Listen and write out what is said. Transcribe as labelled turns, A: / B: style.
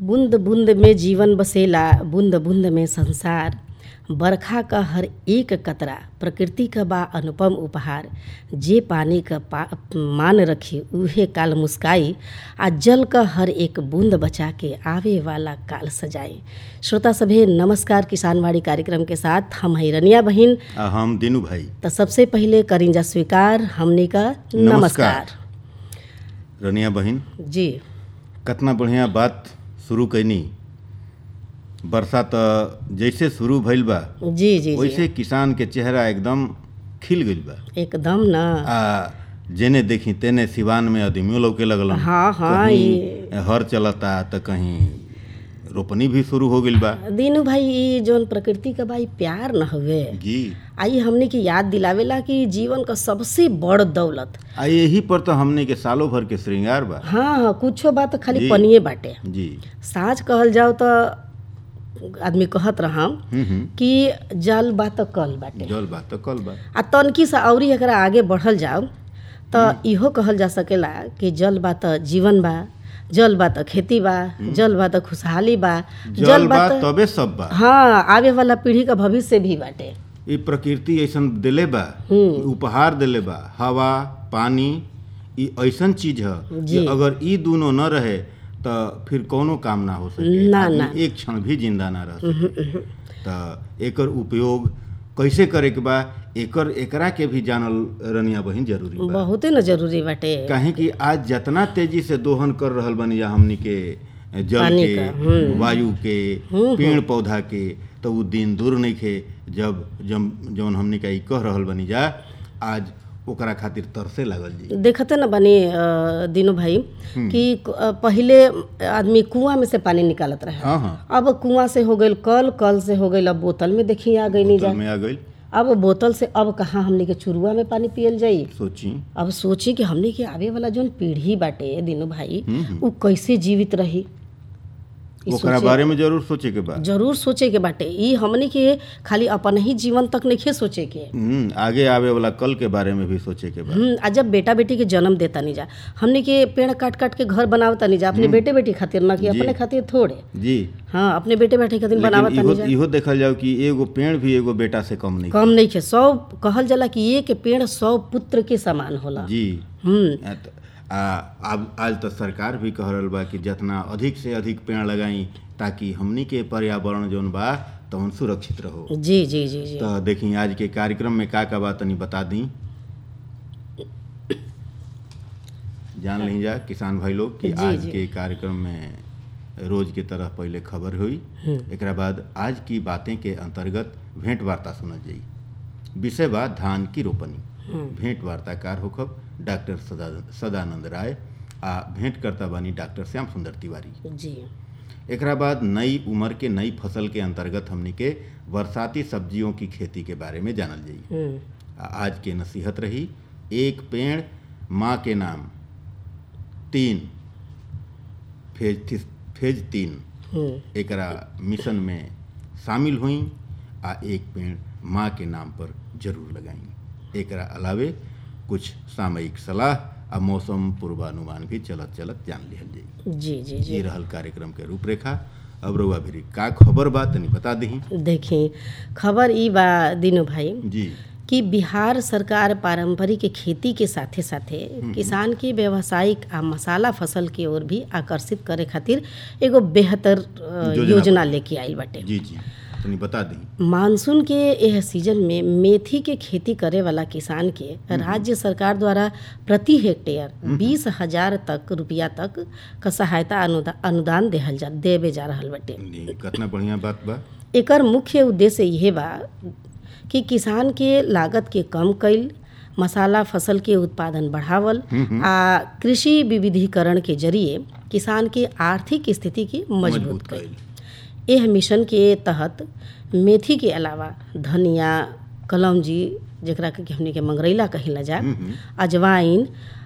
A: बूंद बूंद में जीवन बसेला बूंद बूंद में संसार बरखा क हर एक कतरा प्रकृति क बा अनुपम उपहार जे पानी क पा मान रखी उहे काल मुस्काई आ जल क हर एक बूंद बचा के आवे वाला काल सजाई श्रोता सभे नमस्कार किसानवाड़ी कार्यक्रम के साथ हम है रनिया बहिन
B: आ हम दिनू भाई
A: त सबसे पहिले करिंजा स्वीकार हमनी का
B: नमस्कार।
A: नमस्कार
B: रनिया बहिन
A: जी
B: कितना बढ़िया बात शुरू कैनी वर्षा त जैसे शुरू भइल बा
A: जी जी जी
B: वैसे किसान के चेहरा एकदम खिल गइल बा
A: एकदम ना
B: आ जेने देखी तेने सिवान में आदमियों लौके लगलन
A: हाँ, हाँ,
B: कहीं हर चलता त कहीं रोपनी भी शुरू हो गइल बा
A: दीनू भाई ई जौन प्रकृति का भाई प्यार न हुए
B: जी
A: आई हमने की याद दिलावेला कि जीवन का सबसे बड़ दौलत
B: आ यही पर तो हमने के सालों भर के श्रृंगार बा
A: हाँ हाँ कुछो बात खाली
B: जी।
A: पनिए बाटे
B: जी
A: साँच कहल जाओ तो आदमी कहत रहा
B: हम्म हम्म
A: कि जल बा त कल बाटे
B: जल बा तो कल बा
A: आ तनकी से औरी एकरा आगे बढ़ल जाओ त इहो कहल जा सकेला कि जल बा त जीवन बा जल बा त खेती बा जल बा त खुशहाली बा
B: जल बा
A: त
B: तबे सब बा
A: हाँ आवे वाला पीढ़ी का भविष्य भी बाटे
B: ये प्रकृति ऐसन देले बा उपहार देले बा हवा पानी ई ऐसन चीज ह
A: जी।
B: कि अगर ई दोनों न रहे त फिर कोनो काम ना हो सके
A: ना,
B: आदमी
A: ना।
B: एक क्षण भी जिंदा ना रह सके त एकर उपयोग कैसे करे के बा एकर एकरा के भी जानल रनिया बहिन जरूरी बा
A: बहुते न जरूरी बाटे
B: काहे कि आज जितना तेजी से दोहन कर रहल बनी या हमनी के जल
A: पानी
B: के
A: का,
B: वायु के पेड़ पौधा के तो उ दिन दूर नहीं खे जब जब जौन हमनी का ई कह रहल बनी जा आज ओकरा खातिर तरसे लागल जी
A: देखते न बनी अ, दीनू भाई कि अ, पहिले आदमी कुआं में से पानी निकालत रहे
B: हाँ हाँ
A: अब कुआं से हो गईल कल कल से हो गईल अब बोतल में देखी आ गई नहीं जा
B: बोतल में आ गई
A: अब बोतल से अब कहाँ हमने के चुरुआ में पानी पियल जाई
B: सोची
A: अब सोची कि हमने के आवे वाला जौन पीढ़ी बाटे दीनू भाई उ कैसे जीवित रही ई
B: ओकरा बारे में जरूर सोचे के बा
A: जरूर सोचे के बाटे ई हमने के खाली अपन ही जीवन तक नहीं सोचे के
B: हम्म, आगे आवे वाला कल के बारे में भी सोचे के बा
A: हम्म, आ जब बेटा बेटी के जन्म देता नहीं जा हमने के पेड़ काट काट के घर बनावता नहीं जा अपने बेटे बेटी खातिर ना कि अपने खातिर थोड़े
B: जी
A: हाँ अपने बेटे बेटी खातिर
B: लेकिन
A: बनावता
B: इहो
A: नहीं जा
B: इहो देखल जाओ कि एगो पेड़ भी एगो बेटा से कम नहीं
A: कम नहीं खे सौ कहल जाला कि एक पेड़ सौ पुत्र के समान होला
B: जी
A: हम्म
B: आ त- आ अब आज तो सरकार भी कह रहल बा कि जितना अधिक से अधिक पेड़ लगाई ताकि हमनी के पर्यावरण जौन बा तवन सुरक्षित रहो
A: जी जी जी जी
B: तो देखी आज के कार्यक्रम में का का बा तनी बता दी जान ली जा किसान भाई लोग कि
A: जी,
B: आज
A: जी।
B: के कार्यक्रम में रोज के तरह पहले खबर हुई एकरा बाद आज की बातें के अंतर्गत भेंट वार्ता सुनल जाई विषय बा धान की रोपनी भेंट वार्ताकार होखब डॉक्टर सदा सदानंद राय आ भेंट करता बानी डॉक्टर श्याम सुंदर तिवारी
A: जी
B: एकरा बाद नई उम्र के नई फसल के अंतर्गत हमनी के बरसाती सब्जियों की खेती के बारे में जानल जाई
A: हम्म
B: आ- आज के नसीहत रही एक पेड़ माँ के नाम तीन फेज थी- फेज तीन
A: हम्म
B: एकरा मिशन में शामिल हुई आ एक पेड़ माँ के नाम पर जरूर लगाई एकरा अलावे कुछ सामयिक सलाह आ मौसम पूर्वानुमान भी चलत चलत जान लिहल जाई
A: जी जी जी
B: ये रहल कार्यक्रम के रूपरेखा अब रउआ भी का खबर बा तनी बता दही
A: देखी खबर ई बा दीनू भाई
B: जी
A: कि बिहार सरकार पारंपरिक खेती के साथे साथे किसान के व्यावसायिक आ मसाला फसल की ओर भी आकर्षित करे खातिर एगो बेहतर अ,
B: योजना
A: योजना लेके आइल बाटे
B: जी जी तनी बता दी
A: मानसून के यह सीजन में मेथी के खेती करे वाला किसान के राज्य सरकार द्वारा प्रति हेक्टेयर बीस हजार तक रुपया तक का सहायता अनुदा, अनुदान देहल जा देवे जा रहल बाटे
B: कितना बढ़िया बात बा
A: एकर मुख्य उद्देश्य यह बा कि किसान के लागत के कम कईल मसाला फसल के उत्पादन बढ़ावल आ कृषि विविधीकरण के जरिए किसान के आर्थिक स्थिति के मजबूत
B: मजबूत
A: कईल
B: कईल
A: एह मिशन के तहत मेथी के अलावा धनिया कलौंजी जेकरा के हमनी के मंगरैला कहिला जा अजवाइन